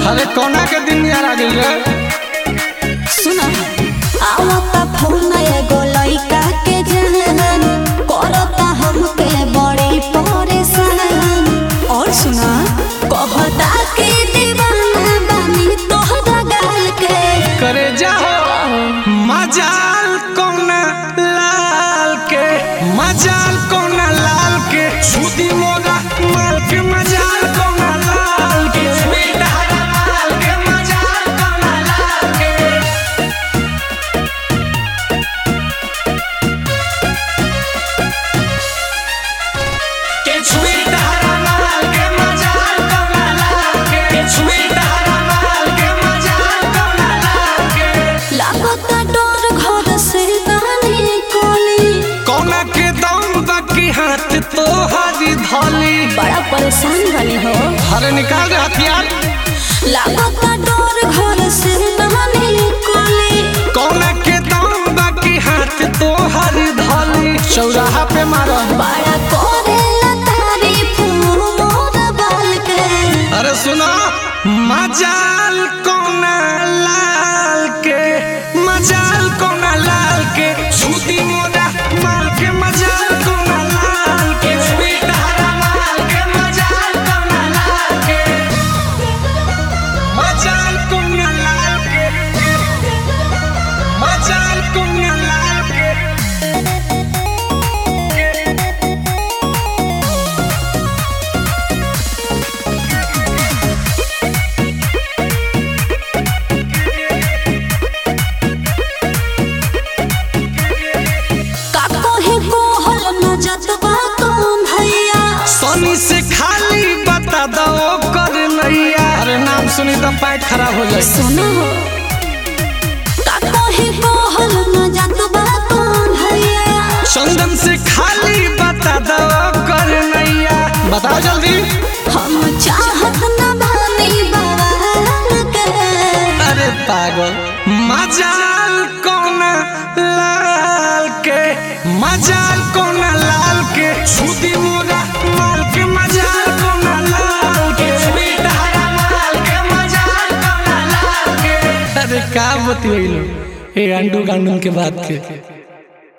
अरे कोना के दिन यार आ गइल रे सुना आवता फोन एगो लइका के जहन करता हमके बड़ी परेशान और सुना कहता कि दीवाना बानी तोहरा गाल के करे जाओ मजाल कोना लाल के मजाल कोना लाल के छुदी मोरा माल के मजाल कोना लाल के बेटा माल के मजाल कोना लाल के के छुई डहरा माल के मजाल कोना लाल के के छुई डहरा माल के मजाल कोना लाल के लागता डर घर से नानी कोली कोना के दम बाकी हाथ तो हरी धोली बड़ा परेशान बनी हो अरे निकाल दे हथियार लागता डर घर से नानी कोली कोना के दम बाकी हाथ तो हरी धोली चौराहा पे मारो बड़ा करेला तारीफ मोर बाल के अरे सुनो मजाल कोना लाल के मजाल कोना लाल के छुदी मोरा माल के मजाल कोना लाल के छुई डहरा माल के मजाल कोना लाल के मजाल कोना लाल के मजाल कोना लाल के का कोहे कोहल न जतवा तुम भैया सोनी से खाली बता दो कर नैया अरे नाम सुनी तो पैर खराब हो जाए सुनो का कोहे कोहल न जतवा तुम भैया चंदन से खाली बता दो कर नैया बताओ जल्दी हम चाहत न बानी बवाल के अरे पागल मजाल कोना लाल के मजाल कोना लाल के छुदी मोरा माल के मजाल कोना लाल के छुदी डहरा माल के मजाल कोना लाल के अरे का बतियलो ए अंडू गांडू के बात के